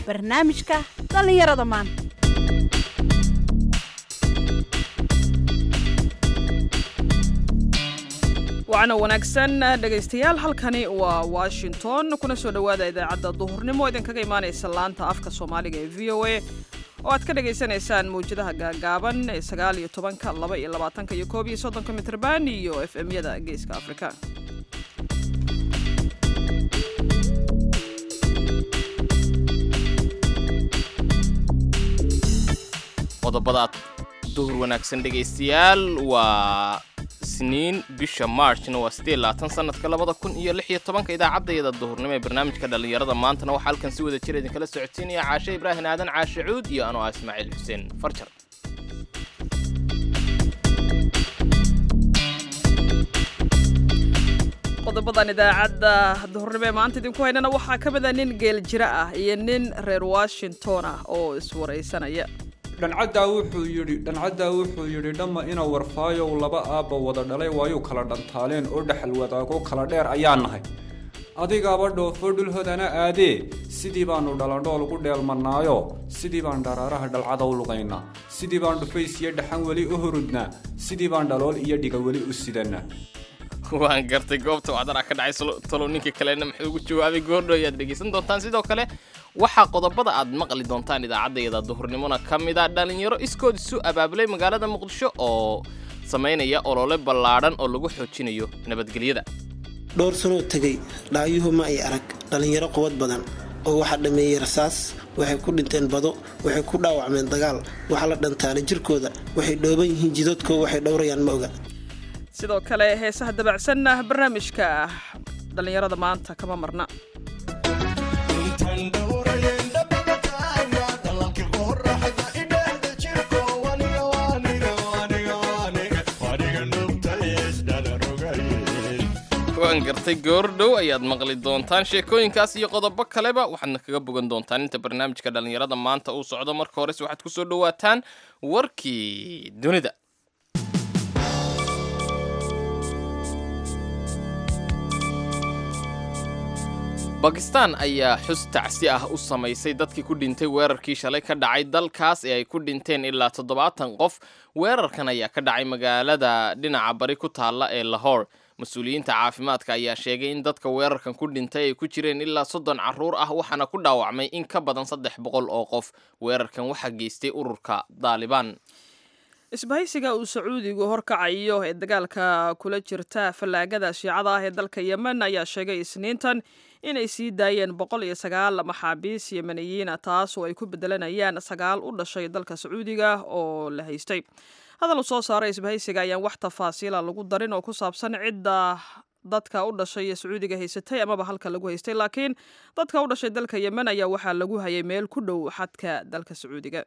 barnaamijka dhallinyarada maanta wacna wanaagsan dhegaystayaal halkani waa washington kuna soo dhowaada idaacadda duhurnimo idinkaga imaanaysa laanta afka soomaaliga ee v o a oo aad ka dhagaysanaysaan mawjadaha gaagaaban ee sagaal iyo tobanka laba iyo labaatanka iyo koob iyo soddonka mitrban iyo f m-yada geeska afrika qodobadaad duhur wanaagsan dhegaystayaal waa isniin bisha marchna waa siddeed labaatan sanadka labada kun iyo lix iyo tobanka idaacaddayada duhurnimo ee barnaamijka dhallinyarada maantana waxaa halkan si wada jira idinkala socodsiinaya caashe ibraahim aadan caashe cuud iyo anoo ah ismaaciil xuseen farjar qodobadan idaacadda duhurnimo ee maanta idinku haynana waxaa ka mid a nin geel jira ah iyo nin reer washington ah oo iswaraysanaya dhancaddaa wuxuu yidhi dhancaddaa wuxuu yidhi dhamma ina warfaayow laba aabba wada dhalay waayuu kala dhantaaleen oo dhexal wadaago kala dheer ayaa nahay adigaaba dhoofo dhulhodana aadee sidii baannu dhalandhool ugu dheelmannaayo sidii baan dharaaraha dhalcada u lugaynaa sidii baan dhufays iyo dhaxan weli u hurudnaa sidii baan dhalool iyo dhiga weli u sidannaa waan gartay goobta wacdana ka dhacay talow ninka kalena muxuu ugu jawaabay goordho ayaad dhegaysan doontaan sidoo kale waxaa qodobada aad maqli doontaan idaacaddayada duhurnimona ka mid a dhallinyaro iskood isu abaabulay magaalada muqdisho oo samaynaya olole ballaadhan oo lagu xoojinayo nabadgelyada dhowr sanoo tegay dhaayuhu ma ay arag dhallinyaro quwad badan oo waxaa dhammeeyey rasaas waxay ku dhinteen bado waxay ku dhaawacmeen dagaal waxaa la dhantaalay jirkooda waxay dhooban yihiin jidadkoo waxay dhowrayaan ma oga sidoo kale heesaha dabacsanna barnaamijka dhallinyarada maanta kama marna waan gartay goordhow ayaad maqli doontaan sheekooyinkaas iyo qodobo kaleba waxaadna kaga bogan doontaan inta barnaamijka dhallinyarada maanta uu socdo marka hores waxaad ku soo dhowaataan warkii dunida bakistan ayaa xus tacsi ah u samaysay dadkii ku dhintay weerarkii shalay ka dhacay dalkaas ee ay ku dhinteen ilaa toddobaatan qof weerarkan ayaa ka dhacay magaalada dhinaca bari ku taalla ee lahore mas-uuliyiinta caafimaadka ayaa sheegay in dadka weerarkan ku dhintay ay ku jireen ilaa soddon carruur ah waxaana ku dhaawacmay in ka badan saddex boqol oo qof weerarkan waxaa geystay ururka daalibaan isbahaysiga uu sacuudigu horkacayo ee dagaalka kula jirta fallaagada shiicada ah ee dalka yemen ayaa sheegay isniintan inay sii daayeen boqol iyo sagaal maxaabiis yemeniyiina taas oo ay ku bedelanayaan sagaal u dhashay dalka sacuudiga oo la haystay hadal u soo saaray isbahaysiga ayaan wax tafaasiila lagu darin oo ku saabsan cidda dadka u dhashay ee sacuudiga haysatay amaba halka lagu haystay laakiin dadka u dhashay dalka yemen ayaa waxaa lagu hayay meel ku dhow xadka dalka sacuudiga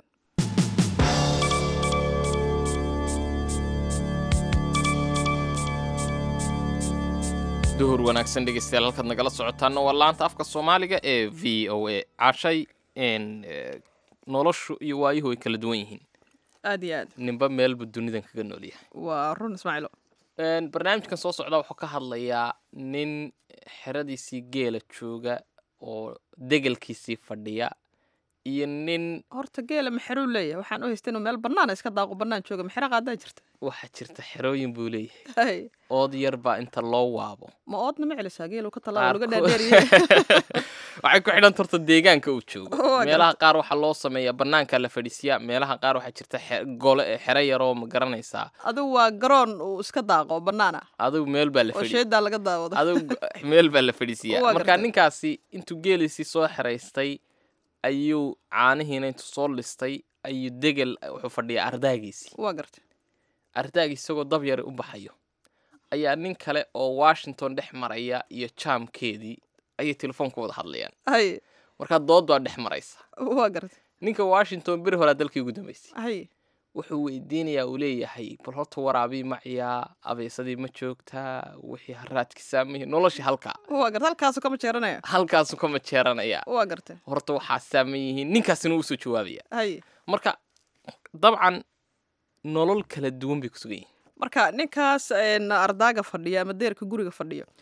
duhur wanaagsan dhegeystayaal halkaad nagala socotaana waa laanta afka soomaaliga ee v o a cashay noloshu iyo waayuhu way kala duwan yihiin aad iyo aad ninba meelbu dunidan kaga nool yahay waa run ismaaciilo barnaamijkan soo socda wuxuu ka hadlayaa nin xeradiisii geela jooga oo degelkiisii fadhiya iyo nin horta geela maxeruu leeyahay waxaan u haystay inuu meel bannaan iska daaqo bannaan jooga maxero qaadaa jirta waxaa jirta xerooyin buu leeyahay hay ood yar baa inta loo waabo ma oodna ma celisaa geelu ka Qaar talaaba laga ku- dhaadheeriye waxay ku xidhan torta deegaanka uu joogo Waa meelaha qaar waxaa loo sameeyaa banaanka la fadhiisiyaa meelaha qaar waxaa jirta xe- gole xero yaroo ma garanaysaa adigu waa garoon uu iska daaqo bannaan ah adigu meel baa la oo fadhi sheedaa laga daawado adigu meel baa la fadhiisiyaa Waa marka gartay. ninkaasi intuu geeliisii soo xeraystay ayuu caanihiina intuu soo listay ayuu degel wuxuu fadhiyaa ardaagiisii waa gartay ardaagii isagoo dab yari u baxayo ayaa nin kale oo washington dhex maraya iyo jaamkeedii ayay telefoon ku wada hadlayaan hay markaa dood baa dhex maraysa waa gartay ninka washington beri horaa dalkii ugu dambeysay hay wuxuu weydiinayaa uu leeyahay bal horta waraabii maciyaa abeesadii ma joogtaa wixii haraadki saamihii noloshii halkaa waa gartay halkaasu kama jeeranaya halkaasu kama jeeranaya waa gartay horta waxaa saaman yihiin ninkaasina wuu soo jawaabaya hay marka dabcan nolol kala duwan bay ku sugan yihiin marka ninkaas een, ardaaga fadhiya ama deerka guriga fadhiyo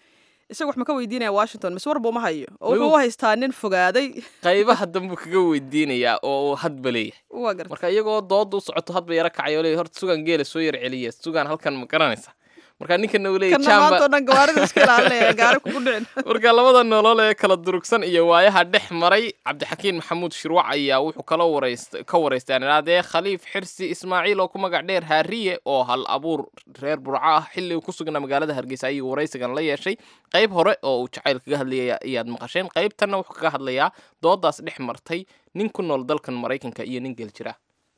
isaga wax ma ka weydiinaya washington mise warba uma hayo oo Wuu- wuxuu u haystaa nin fogaaday qaybaha dambuu kaga weydiinayaa oo uu hadba leeyahay waa garta marka iyagoo dooda u socoto hadba yaro kacay oo leeyahay horta sugan geela soo yar celiya sugan halkan ma garanaysa marka ninkana uu leeyahay kana jamba maanta oo dhan gawaarida iska ilaalinaya gaari kugu dhicin marka labada nolol ee kala durugsan iyo waayaha dhex maray cabdixakiin maxamuud shirwac ayaa wuxuu kala warayst ka waraystay aan idhahdee khaliif xirsi ismaaciil oo ku magac dheer haariye oo hal abuur reer burco ah xilli uu ku sugnaa magaalada hargeysa ayuu waraysigan la yeeshay qayb hore oo uu jacayl kaga hadlayay ayaad maqasheen qaybtanna wuxuu kaga hadlayaa doodaas dhex martay nin ku nool dalkan maraykanka iyo nin geel jira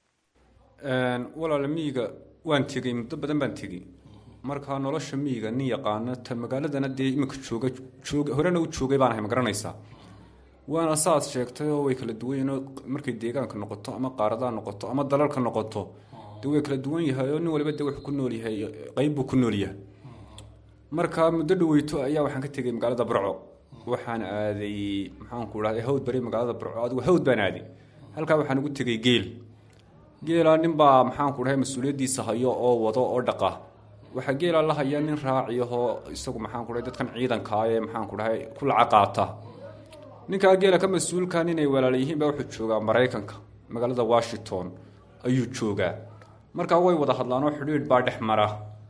walaala miyiga waan tegey muddo badan baan tegey markaa nolosha miyiga nin yaqaano tan magaaladana dee iminka jooga jooga horena u joogay baan ahay ma garanaysaa waana saad sheegtay oo way kala duwan yihiin oo markay deegaanka noqoto ama qaaradaa noqoto ama dalalka noqoto dee way kala duwan yahay oo nin waliba dee wuxuu ku nool yahay qayb buu ku nool yahay markaa muddo dhaweyto ayaa waxaan ka tegey magaalada burco waxaan aaday maxaanku dhahday hawd bari magaalada burco adigu hawd baan aaday halkaa waxaan ugu tegey geel geelaa ninbaa maxaanku dhahay mas-uuliyaddiisa hayo oo wado oo dhaqa waxaa geelaa la haya nin raaciyahoo isagu maxaanku dhahay dadkan ciidankaa ee maxaanku dhahay ku laca qaata ninkaa geela ka mas-uulkan inay walaala yihiin baa wuxuu joogaa maraykanka magaalada washington ayuu joogaa markaa way wada hadlaan oo xidhiidh baa dhex mara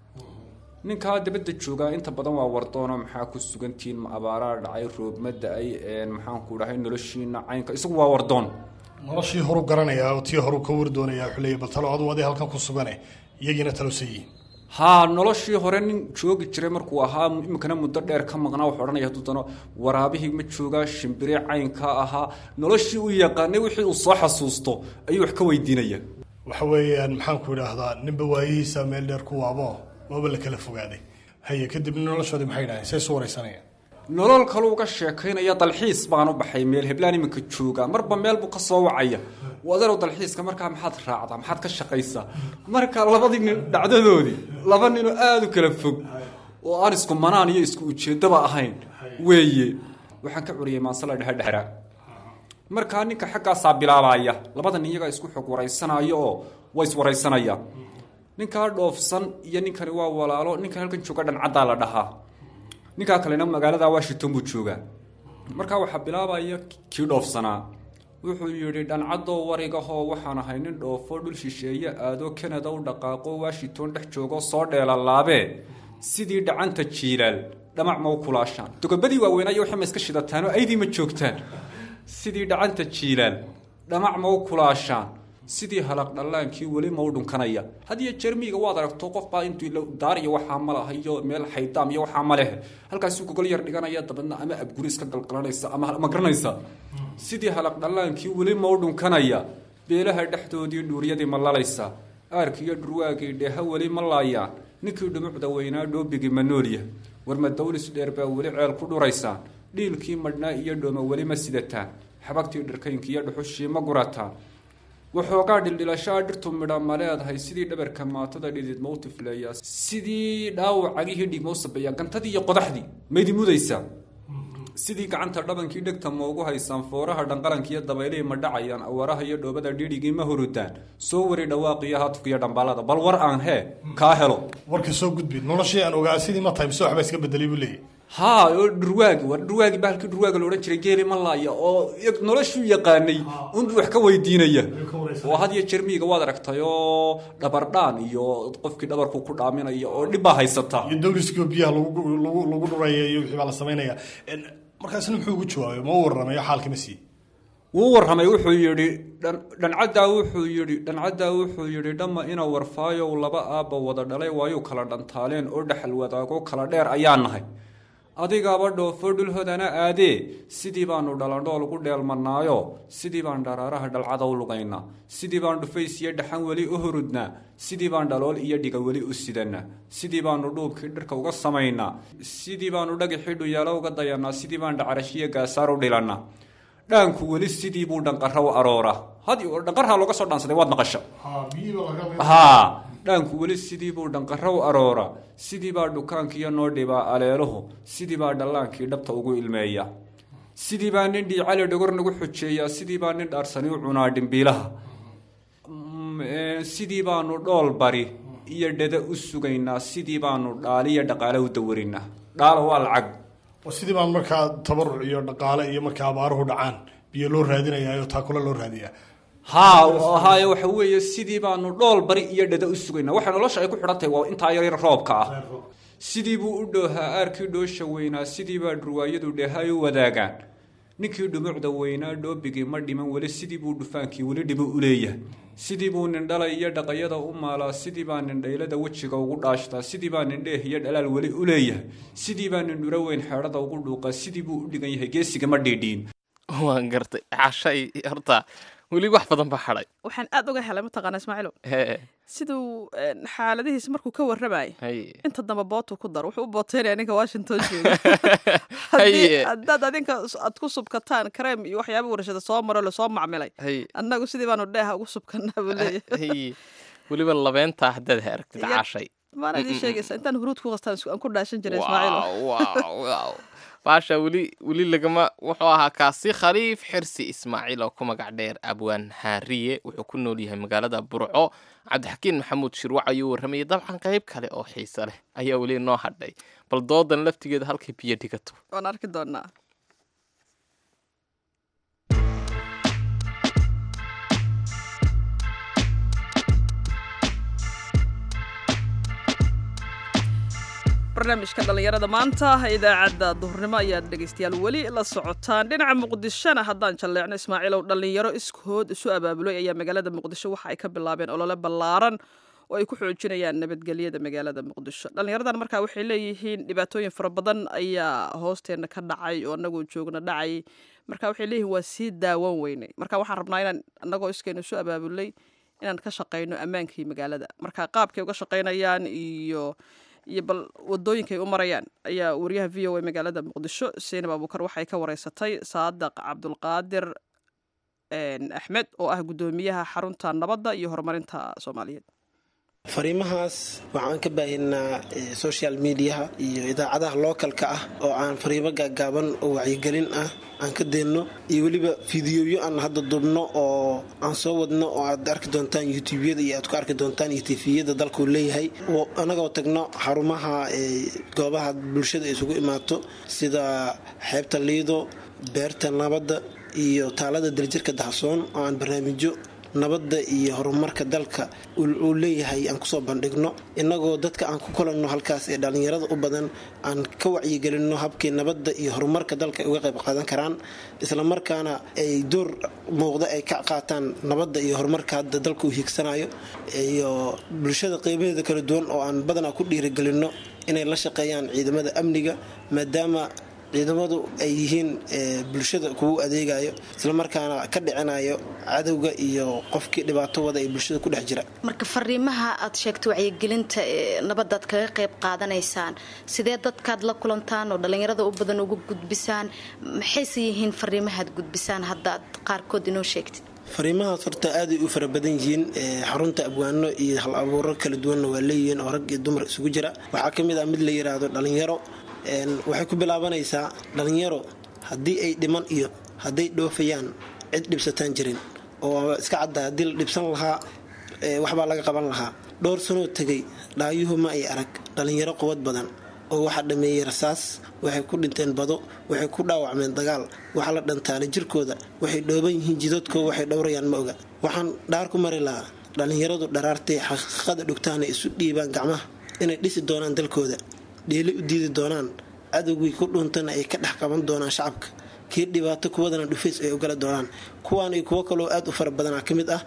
ninkaa dabadda joogaa inta badan waa wardoono maxaa ku sugantihiin ma abaaraa dhacay roob ma da-ay maxaanku dhahay noloshiina caynka isagu waa wardoon noloshii horu garanayaa oo tii horu ka war doonayaa wuxuu leeyahy bal talo adu adii halkan ku sugane iyagiina talosan yihiin haa noloshii hore nin joogi jiray markuu ahaa iminkana muddo dheer ka maqnaa wuxuu odhanaya hadduu dano waraabihii ma joogaa shimbire caynka ahaa noloshii uu yaqaanay wixii uu soo xasuusto ayuu wax ka weydiinaya waxa weeyaan maxaanku idhaahdaa ninba waayihiisa meel dheer ku waabo waaba la kala fogaaday haye kadibna noloshoodii maxay dhahayn say isu waraysanayaan nolol kaluu uga sheekaynaya dalxiis baan u baxay meel heblaan iminka joogaa marba meel buu ka soo wacaya wadarow dalxiiska markaa maxaad raacdaa maxaad ka shaqaysaa marka labadii nin dhacdadoodii laba ninoo aada u kala fog oo aan isku manaan iyo isku ujeeddaba ahayn weeye waxaan ka curiyay maansala dhehadhera markaa ninka xaggaasaa bilaabaya labada nin iyagaa isku xog waraysanaya oo way iswaraysanaya ninkaa dhoofsan iyo ninkani waa walaalo ninkan halkan jooga dhancaddaa la dhahaa ninkaa kalena magaalada washington buu joogaa markaa waxaa bilaabaya kii dhoofsanaa wuxuu yidhi dhancadoo warigahoo waxaan ahay nin dhoofo dhul shisheeye aado kanada u dhaqaaqo washington dhex joogo soo dheelalaabee sidii dhacanta jiilaal dhamac ma u kulaashaan dogobadii waaweynaayo waxay ma iska shidataanoo aydii ma joogtaan sidii dhacanta jiilaal dhamac ma u kulaashaan sidii halaq dhallaankii weli ma u dhunkanaya hadiyo jermiga waad aragto qof baa intuu daar iyo waxaa ma laha iyo meel xaydaam iyo waxaa ma leh halkaasuu gogol yar dhiganaya dabadna ama abguri iska galgalanaysa ama ma garanaysa sidii halaq dhallaankii weli ma u dhunkanaya beelaha dhexdoodii dhuuryadii ma lalaysa aarkiiyo dhurwaagii dheeha weli ma laayaan ninkii dhumucda weynaa dhoobigii ma noolya warma dawlis dheer baa weli ceel ku dhuraysaan dhiilkii madhnaa iyo dhooma weli ma sidataan xabagtii dharkaynkii iyo dhuxushii ma gurataan waxoogaa dhildhilashaa dhirtu midha ma leedahay sidii dhabarka maatada dhidid ma u tifleeyaa sidii dhaawacagihii dhig ma u sabeeyaa gantadii iyo qodaxdii maydi mudaysaa sidii gacanta dhabankii dhegta ma ugu haysaan fooraha dhanqalankiiyo dabaylihii ma dhacayaan awaaraha iyo dhoobada dhidhigii ma hurudaan soo wari dhawaaqiyo haatufkiiyo dhambaalada bal war aan hee kaa helo warka soo gudbi noloshii aan ogaa sidii ma tahay mise waxbaa iska bedelay buu leeyahy haa oo dhurwaagi war dhurwaagi baa halkii dhurwaaga la odhan jiray geeli ma laaya oo noloshuu yaqaanay unbuu wax ka weydiinaya oo had iyo jermiga waad aragtay oo dhabardhaan iyo qofkii dhabarku ku dhaaminaya oo dhib baa haysata iyo dawliskii biyaha lagu lagu lagu dhuraya iyo wixii baa la samaynaya markaasna muxuu ugu jawaabay ma u warramayo xaalkii ma sii wuu warramay wuxuu yidhi dhancaddaa wuxuu yidhi dhancaddaa wuxuu yidhi dhamma ina warfaayow laba aabba wada dhalay waayuu kala dhantaaleen oo dhexal wadaago kala dheer ayaa nahay adigaaba dhoofo dhulhodana aadee sidii baanu dhalandhool ugu dheelmanaayo sidii baan dharaaraha dhalcada u lugaynaa sidii baan dhufays iyo dhaxan weli u hurudnaa sidii baan dhalool iyo dhiga weli u sidanaa sidii baanu dhuubkii dhirka uga samaynaa sidii baanu dhagixii dhuyaalo uga dayanaa sidii baan dhacarashiyo gaasaar u dhilannaa dhaanku weli sidii buu dhanqara u arooraa had dhanqarhaa looga soo dhaansaday waad maqasha haa dhaanku weli sidii buu dhanqara u arooraa sidii baa dhukaankiiyo noo dhibaa aleeluhu sidii baa dhallaankii dhabta ugu ilmeeya sidii baa nin dhiicali dhogor nagu xujeeyaa sidii baa nin dhaarsani u cunaa dhimbiilaha sidii baanu dhool bari iyo dhada u sugaynaa sidii baanu dhaaliyo dhaqaale u dawarinaa dhaala waa lacag oo sidii baan markaa tabaruc iyo dhaqaale iyo markaa abaaruhu dhacaan biyo loo raadinayaa oo taakula loo raadiyaa haa haaye waxa weeye sidii baanu dhool bari iyo dhada u sugaynaa waxay nolosha ay ku xidhan tahay waa intaa yar yar roobka ah sidii buu u dhoohaa aarkii dhoosha weynaa sidii baa dhurwaayadu dheehay u wadaagaan ninkii dhumucda weynaa dhoobigii ma dhiman weli sidii buu dhufaankii weli dhibo u leeyahay sidii buu nindhala iyo dhaqayada u maalaa sidii baa nindhaylada wejiga ugu dhaashtaa sidii baa nindheeh iyo dhalaal weli u leeyahay sidii baa nindhuro weyn xeedhada ugu dhuuqaa sidii buu u dhigan yahay geesiga ma dhiidhiin waan gartay cashay horta weli wax badan baa hadhay waxaan aad uga helay mataqaana ismaaciilo hee siduu een, xaaladihiisa markuu ka warramayo hay inta dambe bootu ku daro wuxuu u booteynaya ninka washington jooga Haye. Haddii- haddaad adinka s- aad ku subkataan kareem iyo waxyaaba warshada soo maro lasoo macmilay hay annagu sidii baanu dheeha ugu subkanaa buu leeyahay hay weliba labeentaa haddaad aragtid Ya- cashay maana idin sheegaysa intaan huruud ku qastaan isku- aan ku dhaashan jiray ismaaciilo wow wow wow baasha weli weli lagama wuxuu ahaa kaasi khaliif xirsi ismaaciil oo ku magac dheer abwaan haariye wuxuu ku nool yahay magaalada burco cabdixakiin maxamuud shirwac ayuu warramayay dabcan qayb kale oo xiise leh ayaa weli noo hadhay bal doodan laftigeeda halkay biyo dhigato waan arki doonaa barnaamijka dhallinyarada maanta idaacadda duhurnimo ayaad dhegaystayaal weli la socotaan dhinaca muqdishona haddaan jalleecno ismaaciilow dhallinyaro iskood isu abaabulay ayaa magaalada muqdisho waxa ay ka bilaabeen olole ballaaran oo ay ku xoojinayaan nabadgelyada magaalada muqdisho dhallinyaradan markaa waxay leeyihiin dhibaatooyin fara badan ayaa hoosteena ka dhacay oo annagoo joogna dhacay marka waxay leeyihiin waa sii daawan weynay marka waxaan rabnaa inaan annagoo iskeena isu abaabulay inaan ka shaqayno ammaankii magaalada marka qaabkay uga shaqaynayaan iyo iyo bal wadooyinkay u marayaan ayaa wariyaha v o a magaalada muqdisho seinab abuukar waxay ka wareysatay saadaq cabdulqaadir een, axmed oo ah guddoomiyaha xarunta nabadda iyo horumarinta soomaaliyeed fariimahaas waxaan ka baahinaa eh, social mediaha iyo idaacadaha lookalka ah oo aan fariimo gaagaaban oo wacyigelin ah aan ka deenno iyo weliba fideoyo aan hadda dubno oo aan soo wadno oo aad arki doontaan youtubeyada iyo aad ku arki doontaan iyo tifiyada dalkuu leeyahay oo anagoo tagno xarumaha eh, goobaha bulshada isugu imaato sida xeebta liido beerta nabadda iyo taalada daljirka dahsoon oo aan barnaamijyo nabadda iyo horumarka dalka uu leeyahay aan kusoo bandhigno innagoo dadka aan ku kulanno halkaas ee dhallinyarada u badan aan ka wacyigelinno habkii nabadda iyo horumarka dalka ay uga qayb qaadan karaan islamarkaana ay door muuqda ay ka qaataan nabadda iyo horumarka hadda dalka uu hiigsanayo iyo bulshada qeybaheeda kala duwan oo aan badanaa ku dhiirigelinno inay la shaqeeyaan ciidamada amniga maadaama ciidamadu ay yihiin bulshada kugu adeegayo islamarkaana ka dhicinayo cadowga iyo qofkii dhibaato wada ee bulshada ku dhex jira marka fariimaha aad sheegtay wacyigelinta ee nabadaad kaga qayb qaadanaysaan sidee dadkaad la kulantaan oo dhallinyarada u badan uga gudbisaan maxayse yihiin fariimahaad gudbisaan haddaad qaarkood inoo sheegtid fariimahaas horta aaday u fara badan yihiin xarunta abwaano iyo hal abuuro kala duwanna waa leeyihiin oo rag iyo dumar isugu jira waxaa ka mid ah mid la yiraahdo dhallinyaro waxay ku bilaabanaysaa dhallinyaro haddii ay dhiman iyo hadday dhoofayaan cid dhibsataan jirin oo iska cadda haddii la dhibsan lahaa waxbaa laga qaban lahaa dhowr sanoo tegay dhaayuhu ma ay arag dhallinyaro quwad badan oo waxaa dhameeyey rasaas waxay ku dhinteen bado waxay ku dhaawacmeen dagaal waxaa la dhantaalay jirkooda waxay dhooban yihiin jidadkoo waxay dhowrayaan ma oga waxaan dhaar ku mari lahaa dhallinyaradu dharaartay xaqiiqada dhugtaanay isu dhiibaan gacmaha inay dhisi doonaan dalkooda dheeli u diidi doonaan cadowgii ku dhuuntana ay ka dhex qaban doonaan shacabka kii dhibaato kuwadana dhufays ay ogala doonaan kuwaan iyo kuwo kaloo aad u fara badanaa ka mid ah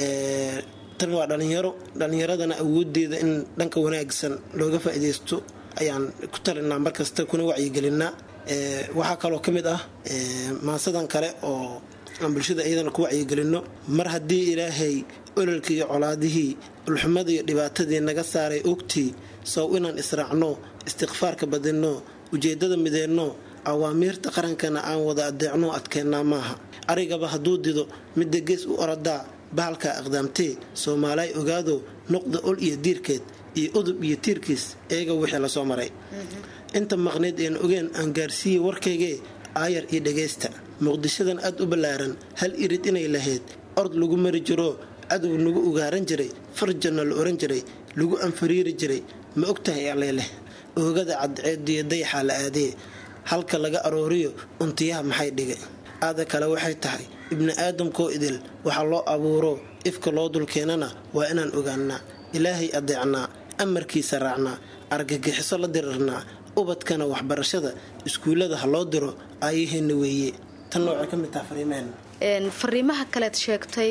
tan waa dhallinyaro dhallinyaradana awoodeeda in dhanka wanaagsan looga faa'iidaysto ayaan ku talinaa markasta kuna wacyigelinaa waxaa kaloo ka mid ah maasadan kale oo aan bulshada iyadana ku wacyigelinno mar haddii ilaahay ololkii iyo colaadihii ulxumada iyo dhibaatadii naga saaray ogtii sow inaan israacno istikfaarka badinno ujeeddada mideenno awaamiirta qarankana aan wada adeecno adkeennaa maaha arigaba hadduu dido midda gees u oradaa bahalkaa aqdaamtee soomaalaay ogaado noqda ol iyo diirkeed iyo udub iyo tiirkiis eega wixii lasoo maray inta maqneyd een ogeen aan gaarsiiyey warkaygee aayar iyo dhagaysta muqdishadan aad u ballaaran hal irid inay lahayd ord lagu mari jiro cadow nagu ugaaran jiray farjanna la oran jiray lagu anfariiri jiray ma og tahay alleeleh oogada cadceediyo dayaxaa la aadee halka laga arooriyo untiyaha maxay dhigay aada kale waxay tahay ibni aadamkoo idil waxaa loo abuuro ifka loo dulkeenana waa inaan ogaanaa ilaahay adeecnaa amarkiisa raacnaa argagixiso la dirirnaa ubadkana waxbarashada iskuullada ha loo diro aayaheenna weeye tanna waxay ka mid taha fariimaheenna fariimaha kaleed sheegtay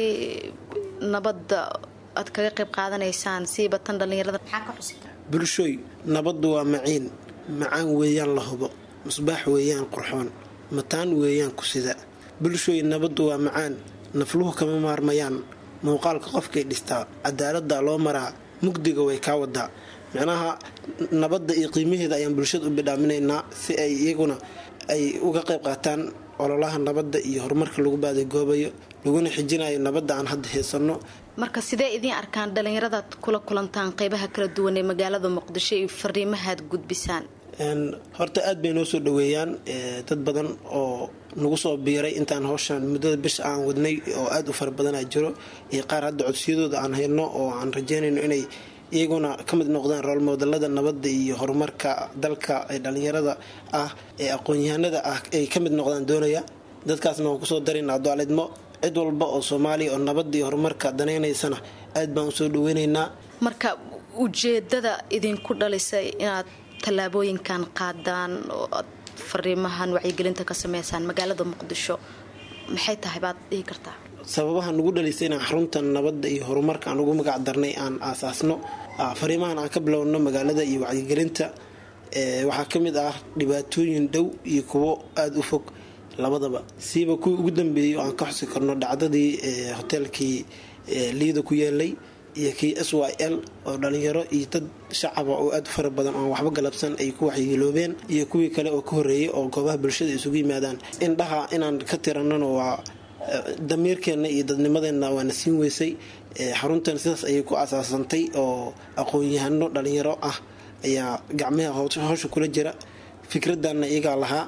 nabadda aad kaga qayb qaadanaysaan siiba tan dhallinyarada maxaa ka xusi kara bulshooy nabaddu waa maciin macaan weeyaan la hubo musbaax weeyaan qurxoon mataan weeyaan kusida bulshooy nabaddu waa macaan nafluhu kama maarmayaan muuqaalka qofkay dhistaa cadaaladda loo maraa mugdiga way kaa wadaa micnaha nabadda iyo qiimaheeda ayaan bulshada u bidhaaminaynaa si ay iyaguna ay uga qayb qaataan ololaha nabadda iyo horumarka lagu baadigoobayo laguna xijinayo nabadda aan hadda heesanno marka sidee idiin arkaan dhallinyaradaad kula kulantaan qeybaha kala duwan ee magaalada muqdisho iyo fariimahaad gudbisaan horta aad bay noo soo dhaweeyaan dad badan oo nagu soo biiray intaan hawshan muddada bisha aan wadnay oo aad u fara badanaa jiro iyo qaar hadda codsiyadooda aan hayno oo aan rajeynayno inay iyaguna ka mid noqdaan roolmoodalada nabadda iyo horumarka dalka ee dhallinyarada ah ee aqoon-yahanada ah ay ka mid noqdaan doonaya dadkaasna waan kusoo daraynaa daalidmo cid walba oo soomaaliya oo nabadda iyo horumarka danaynaysana aad baan usoo dhaweynaynaa marka ujeedada idinku dhalisay inaad tallaabooyinkan qaadaan oo aad fariimahan wacyigelinta ka sameysaan magaalada muqdisho maxay tahay baad dhihi kartaa sababaha nugu dhalisay inaan xaruntan nabadda iyo horumarka aan ugu magac darnay aan aasaasno fariimahan aan ka bilowno magaalada iyo wacyigelinta waxaa ka mid ah dhibaatooyin dhow iyo kuwo aada u fog labadaba siiba kuwii ugu dambeeyay oo aan ka xusi karno dhacdadii hoteelkii liida ku yeelay iyo kii s y l oo dhalinyaro iyo dad shacaba oo aad u fara badan oon waxba galabsan ay ku waxyeeloobeen iyo kuwii kale oo ka horreeyay oo goobaha bulshada isugu yimaadaan indhaha inaan ka tiranano waa damiirkeenna iyo dadnimadeenna waana siin weysay xaruntan sidaas ayay ku asaasantay oo aqoon-yahano dhalinyaro ah ayaa gacmaha howsha kula jira fikradanna iyagaa lahaa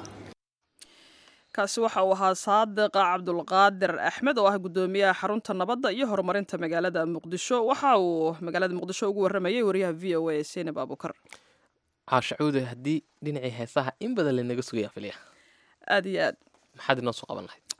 kaasi waxa uu ahaa saadiq cabdulqaadir axmed oo ah guddoomiyaha xarunta nabadda iyo horumarinta magaalada muqdisho waxa uu magaalada muqdisho ugu waramayay wariyaha v o a senab abukar caashacuude haddii dhinacii heesaha in badan lanaga sugaya filya aad iyo aad maxaad inoo soo qaban lahayd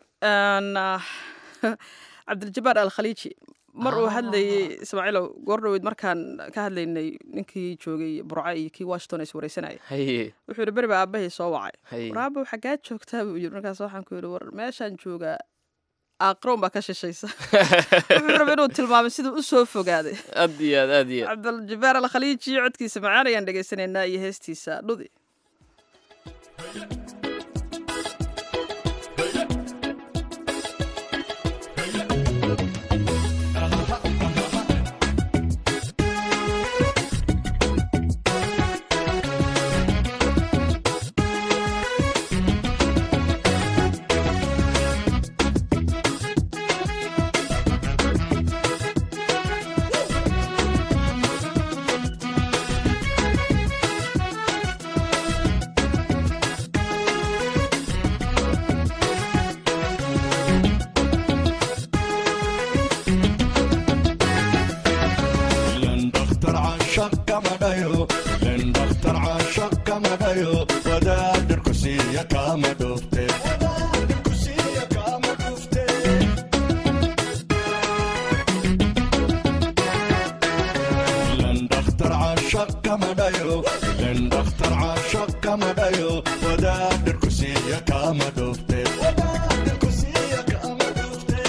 cabdiljabaar al khaliiji mar uu hadlayay ismaaciilow goordhoweyd markaan ka hadlaynay ninkii joogay burca iyo kii washington is wareysanaya haye wuxuu yidhi beri baa aabbahay soo wacay Haye. war aabbaw xaggaa joogtaa buu yidhi markaas waxaan ku yidhi war meeshaan joogaa aaqroon baa ka shishaysa wuxuu rabay inuu tilmaamay siduu u soo fogaaday aad iyo aad aad iyo aad cabdiljabaar al khaliiji codkiisa macaan ayaan dhegaysanaynaa iyo heestiisa dhudi لن دختر عاشق كما دايو لن دختر عاشق كما دايو وداد الكسية كما دوفتي وداد الكسية كما دوفتي لن دختر عاشق كما دايو لن دختر عاشق كما دايو وداد الكسية كما دوفتي وداد الكسية كما دوفتي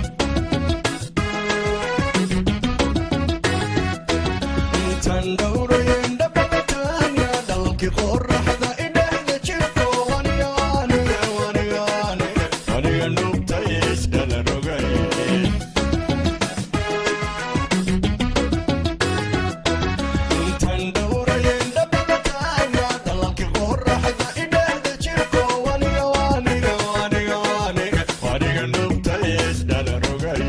intaan dhowrayn dhabataanya dhalkii qoraxda idhexda jirto waniga aniga waniga aniga waniga nugta isdhala rogay intaan dhowrayn dhabataanya dhalkii qoraxda idhexda jirto waniga waniga waniga waniga waniga nugta isdhala rogay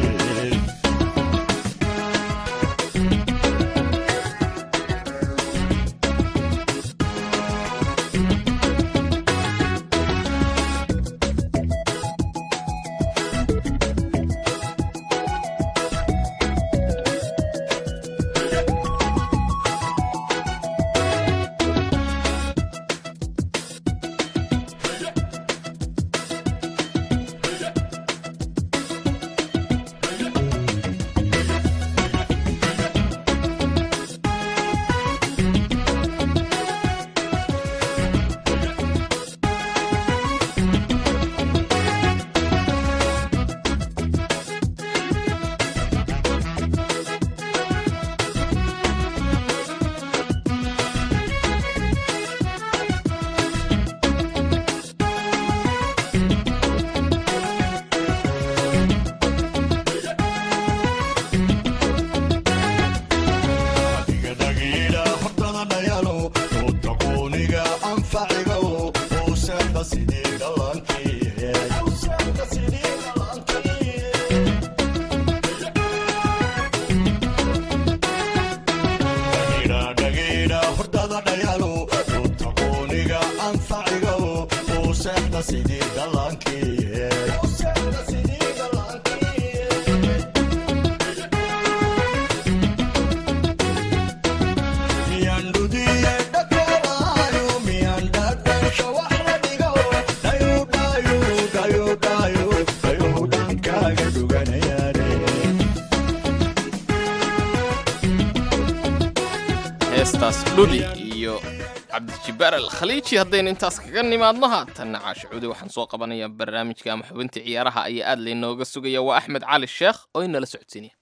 yidhaa hordada dhayaalo runta qooniga anfaciga uu seexda sidii dhallaankiiye miyaan dhudiye dhakoolaayo miyaan dhadhansho wax la dhigo dhayu dhayu dhayu dhayu dhayu dhankaaga dhuganayaane heestaas dhudi iyo cabdijibbaar al khaliiji haddaynu intaas kaga nimaadno haatanna caashicuudi waxaan soo qabanayaa barnaamijka ama xubintii ciyaaraha ayaa aad laynooga sugaya waa axmed cali sheekh oo inala socodsiinaya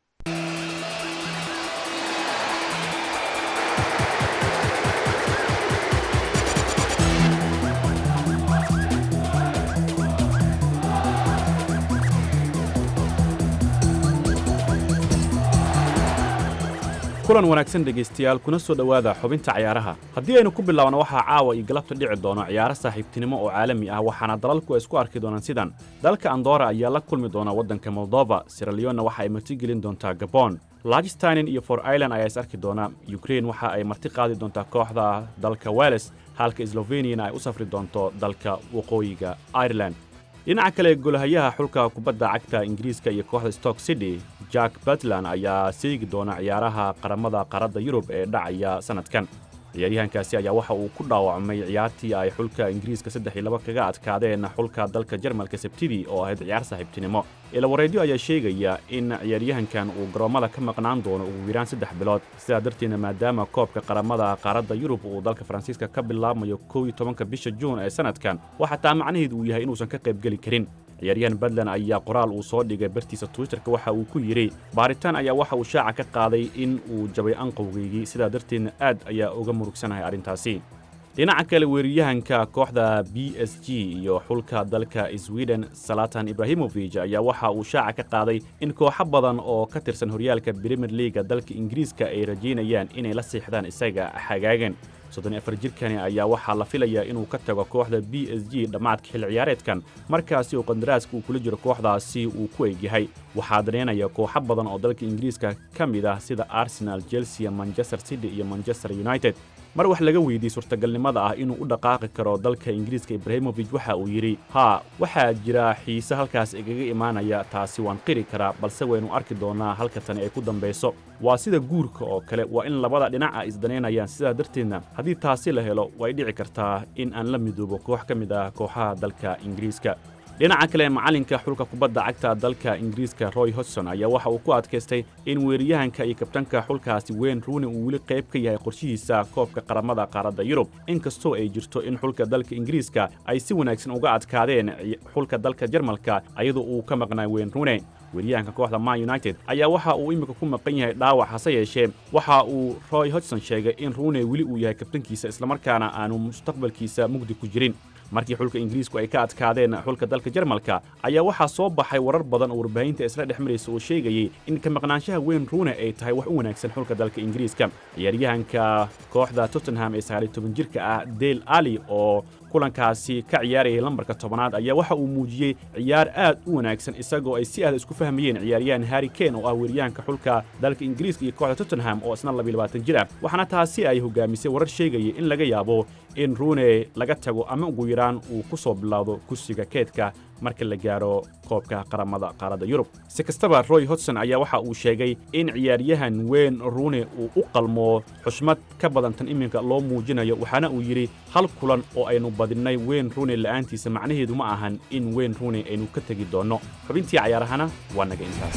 kulan wanaagsan dhegaystayaal kuna soo dhowaada xubinta cayaaraha haddii aynu ku bilaabno waxaa caawa iyo galabta dhici doono ciyaaro saaxiibtinimo oo caalami ah waxaana dalalku ay isku arki doonaan sidan dalka andora ayaa la kulmi doona waddanka moldova siraleonna waxa ay martigelin doontaa gabon lagistinen iyo for ireland ayaa is arki doona ukrain waxa ay marti qaadi doontaa kooxda dalka wales halka sloveniana ay u safri doonto dalka waqooyiga ireland dhinaca kale golahayaha xulka kubadda cagta ingiriiska iyo kooxda stock city jack batland ayaa seegi doona ciyaaraha qaramada qaaradda yurub ee dhacaya sannadkan ciyaaryahankaasi ayaa waxa uu ku dhaawacmay ciyaartii ay xulka ingiriiska saddex iyo laba kaga adkaadeen xulka dalka jarmalka sabtidii oo ahayd ciyaar saaxiibtinimo ilawareedyo ayaa sheegaya in ciyaaryahankan uu garoommada ka maqnaan doono ugu yaraan saddex bilood sidaa darteedna maadaama koobka qaramada qaaradda yurub uu dalka faransiiska ka bilaabmayo kow iyo tobanka bisha juun ee sannadkan waxaa taa macnaheedu uu yahay inuusan ka qaybgeli karin ciyaaryahan badland ayaa qoraal uu soo dhigay bartiisa twitterka waxa uu ku yidhi baaritaan ayaa waxa uu shaaca ka qaaday in uu jabay anqowgaygii sidaa darteedna aad ayaa uga murugsanahay arrintaasi dhinaca kale weeraryahanka kooxda b s g iyo xulka dalka sweden salatan ibrahimofij ayaa waxa uu shaaca ka qaaday in kooxo badan oo ka tirsan horyaalka brimier liaga dalka ingiriiska ay rajaynayaan inay la siixdaan isaga xagaagan soddon afar jirkani ayaa waxaa la filayaa inuu ka tago kooxda b s g dhammaadka xil ciyaareedkan markaasi oo qandaraaska uu kula jiro kooxdaasi uu ku egyahay waxaa daneynaya kooxo badan oo dalka ingiriiska ka mid ah sida arsenal chelsea manchester city iyo manchester united mar wax laga weydiiyey suurtagalnimada ah inuu u dhaqaaqi karo dalka ingiriiska ibrahimofij waxa uu yidhi haa waxaa jira xiise halkaas igaga imaanaya taasi waan qiri karaa balse waynu arki doonaa halka tani ay ku dambayso waa sida guurka oo kale waa in labada dhinac ay isdaneynayaan sidaa darteedna haddii taasi la helo way dhici kartaa in aan la midoobo koox ka mid ah kooxaha dalka ingiriiska dhinaca kale macalinka xulka kubadda cagta dalka ingiriiska roy hodson ayaa waxa uu ku adkaystay in weeraryahanka iyo kabtanka xulkaasi weyn ruuni uu weli qayb ka yahay qorshihiisa koobka qaramada qaaradda yurub inkastoo ay jirto in xulka dalka ingiriiska ay si wanaagsan uga adkaadeen xulka dalka jarmalka ayadoo uu ka maqnaa weyn ruune weeryahanka kooxda man united ayaa waxa uu iminka ku maqan yahay dhaawac hase yeeshee waxa uu roy hodson sheegay in ruune weli uu yahay kabtankiisa islamarkaana aanu mustaqbalkiisa mugdi ku jirin markii xulka ingiriisku ay ka adkaadeen xulka dalka jarmalka ayaa waxaa soo baxay warar badan oo warbaahinta isla dhex maraysa oo sheegayay in ka maqnaanshaha weyn ruune ay tahay wax u wanaagsan xulka dalka ingiriiska ciyaaryahanka kooxda tottenham ee sagaaliy toban jirka ah dale ali oo kulankaasi ka ciyaarayay lambarka tobanaad ayaa waxa uu muujiyey ciyaar aad u wanaagsan isagoo ay si aad isku fahmayeen ciyaaryahan harry kane oo ah weeryahanka xulka dalka ingiriiska iyo kooxda tottenham oo isna labiyo labaatan jir ah waxaana taasi ay hogaamisay warar sheegaya in laga yaabo in ruune laga tago ama ugu yaraan uu ku soo bilowdo kursiga keedka marka la gaaro koobka qaramada qaaradda yurub si kastaba roy hodson ayaa waxa uu sheegay in ciyaaryahan weyn ruune uu u qalmo xushmad ka badan tan iminka loo muujinayo waxaana uu yidhi hal kulan oo aynu badinnay weyn ruune la'aantiisa macnaheedu ma ahan in weyn ruune aynu ka tegi doonno xubintii cayaarahana waa naga intaas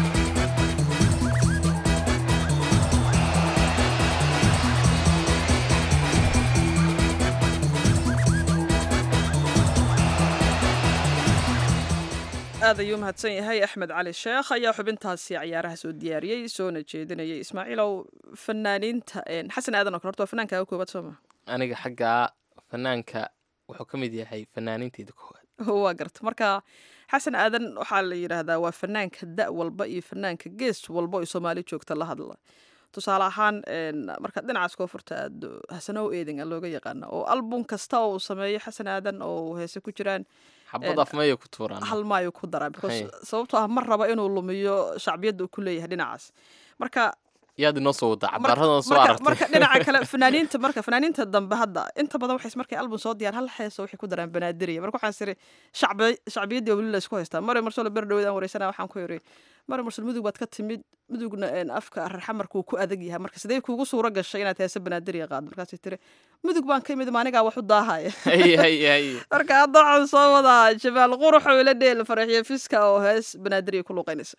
aad ayuu mahadsan yahay axmed cali sheekh ayaa xubintaasi ciyaaraha soo diyaariyey soona jeedinayay ismaaciilow fanaaniinta xasan aadan oo kale horta waa fanaankaaga koobaad sooma aniga xaggaa fanaanka wuxuu ka mid yahay fanaaniinteyda koowaad waa garta marka xasan aadan waxaa la yidhaahdaa waa fanaanka da' walba iyo fanaanka gees walba oo soomaali joogta la hadla tusaale ahaan markaad dhinacaas koo furta aad hasanow eedinga looga yaqaana oo album kasta oo uu sameeyo xasan aadan oo heese ku jiraan xabad afmaya ku tuuraan hal maayo ku daraa because sababtoo ah ma raba inuu lumiyo shacbiyadda uu ku leeyahay dhinacaas marka yaad inoo soo wadaa Marka- cabaradan soo marka- aragtay marka dhinaca kale fanaaniinta marka fanaaniinta dambe hadda inta badan waxay markay album soo diyaan hal heeso waxay ku daraan banaadiriya marka waxaan siri shacbi shacbiyaddii weli la isku haystaa mare marsolo ber dhowdaan wareysana waxaan ku yiri mare marsol mudug baad ka timid mudugna een, afka rarxamarkuu ku adag yahay marka sidee kuugu suuro gashay inaad heese banaadiriya qaado markaasay tiri mudug baan ka imid maanigaa wax u daahaya Hay, hay, hay. marka hadda waxaan soo wadaa jamaal qurux oo ila dheel faraxiyo fiska oo hees banaadiriya ku luuqaynaysa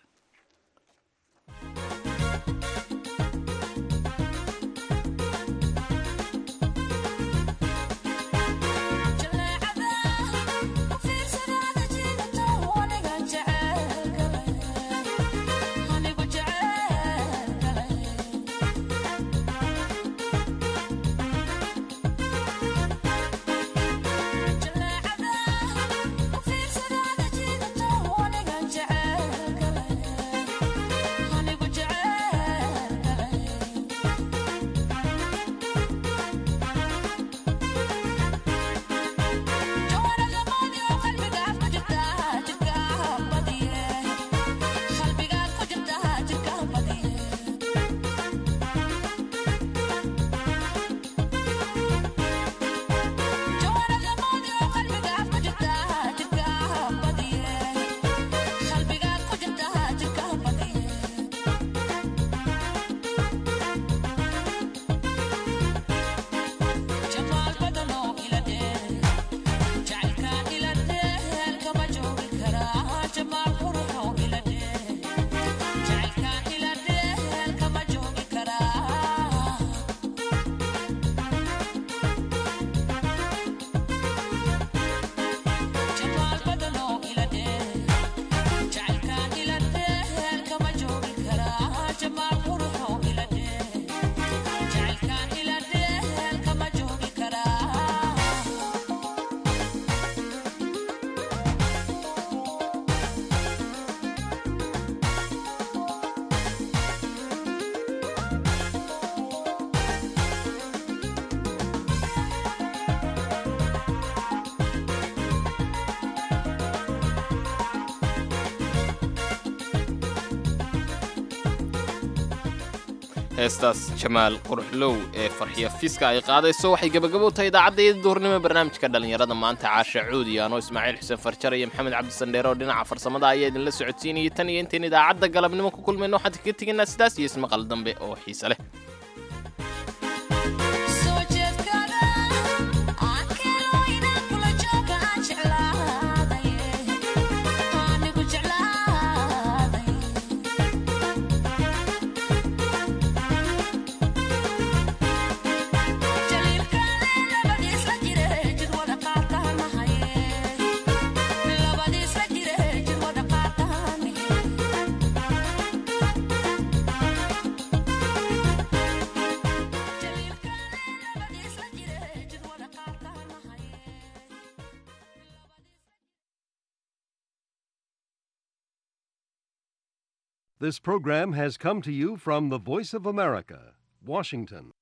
heestaas jamaal quruxlow ee farxiya fiska ay qaadayso waxay gebagabo tahay idaacaddeeda duhurnimo barnaamijka dhallinyarada maanta caasha cuudi anoo ismaaciil xuseen farjar iyo maxamed cabdisandheere oo dhinaca farsamada ayaa idinla socodsiinayay tan iyo intayn idaacadda galabnimo ku kulmayno waxaan kaga tegaynaa sidaas iyo ismaqal dambe oo xiise leh This program has come to you from the Voice of America, Washington.